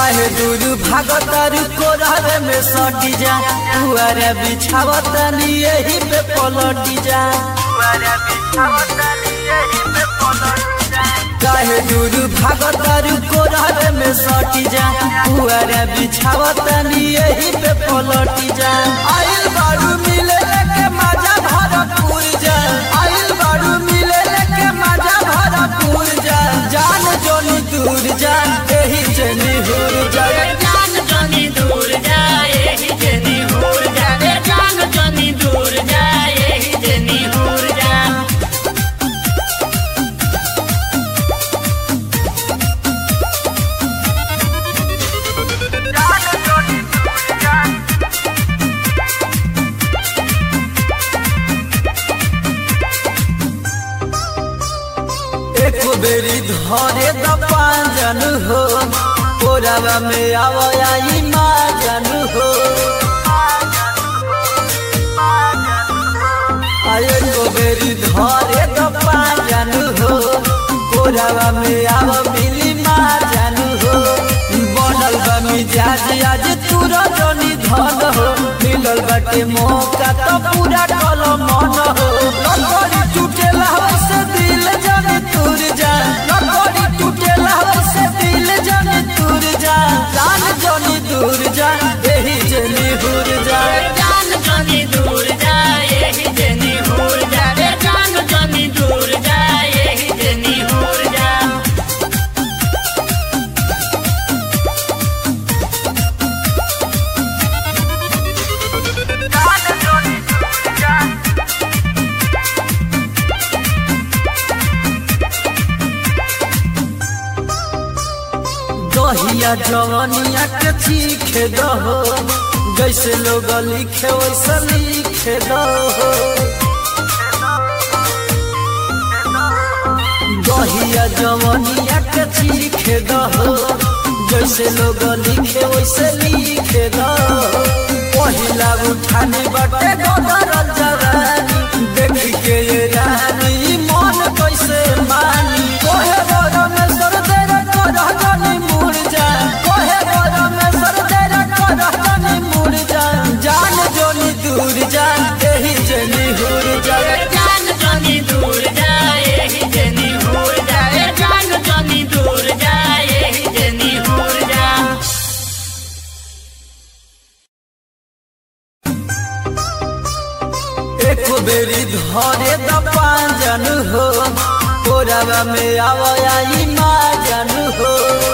काहे दूर भागतर कोरहरे में सटी जा पुआरे बिछावतनी यही पे पलटी जा काहे दूर भागतर कोरहरे में सटी जा पुआरे बिछावतनी यही पे पलटी जा आइल बारू मिले के मजा भरपूर जा आइल बारू मिले के मजा भरपूर जा जान जोनी दूर जा एही जनी हुर जा जान जनी दूर जाए ही जनी दूर जाए जान जनी दूर जाए ही जनी दूर जा एक बेरी धरे द पांजन हो कोरावा में आवयाई माजन हो आये को बेरी धरे द पांजन हो कोरावा में आव मिली माजन हो बनल बा मिजाज आज तूरा जनी धन हो मिलल बाटे मौका तो पूरा कल मन हो लकड़ी टूटेला से दिल जाने तुर जा लकड़ी टूटेला से दिल जाने तुर जा जान जनी दूर जा एही जनी हुर जा जान जनी दूर जाए ही जनी दूर जाए जान जनी दूर जाए ही जनी दूर जा दहिया जवनिया के चीखे दहो जैसे लोग लिखे वैसे लिखे दहो दहिया जवनिया के चीखे दहो जैसे लोग लिखे वैसे लिखे दहो पहिला उठाने बटे गदरल जवानी देख के ये रानी मन कैसे मानी कोहे बड़ में सर तेरा करह जानी मुड़ जा कोहे बड़ में सर तेरा करह जानी मुड़ जा जान जोनी दूर जा एही जनी हुर जा जान जनी दूर जाए ही जनी दूर जाए जान जनी दूर जाए ही जनी दूर जा एक बेरी धरे द पांजन हो कोरावा में आवयाई माजन हो